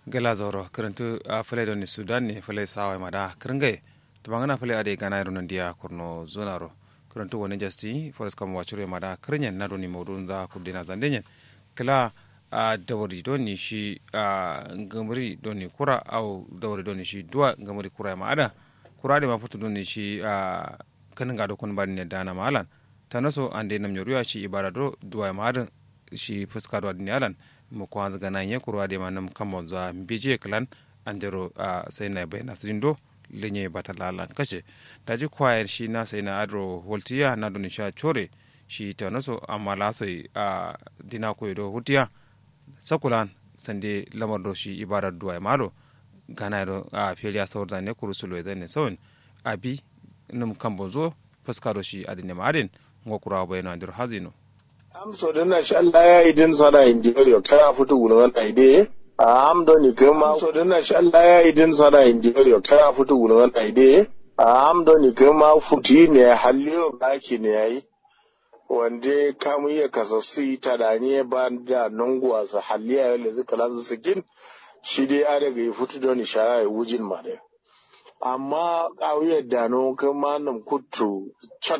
gela zoro karantu a fale don ni sudan ne fale sawa mada kringai to bangana fale ade gana ro nan dia kurno zonaro karantu woni jasti forest kam wachure mada krenyen na doni modun da kudina zandenyen kala a dawari doni shi a ngamri doni kura au dawari doni shi duwa ngamri kura ma ada kura de ma futu doni shi a kanin gado kun bani ne dana malan tanaso ande nam nyoruya shi ibara do duwa ma ada shi fuska do adini alan mo ko hanzu gana nye kurwa de manam kamo za mbije klan andero a sai na bayna sindo lenye batalalan kace daji kwayar shi na sai na adro voltiya na doni sha chore shi ta naso amma la sai a dina ko do hutiya sakulan sande lamar do shi ibadar duwa malo gana do a feliya sawar zane kurusulo da ne sawon abi num kambo zo fuska do shi adine maden ngokura bayno andro hazino am so den na sha Allah ya idin sana indiyo kana futu gulun na ide am do ni kema so den na sha Allah ya idin sana indiyo kana futu gulun na ide am do ni kema futi ne halliyo baki ne yayi wande kamu iya kasassu ta da ne ba da nunguwa su halliya yau da zuka lasu sikin shi dai a daga yi futu don ishara ya wujin ma dai amma ƙauyar da no kama nan kutu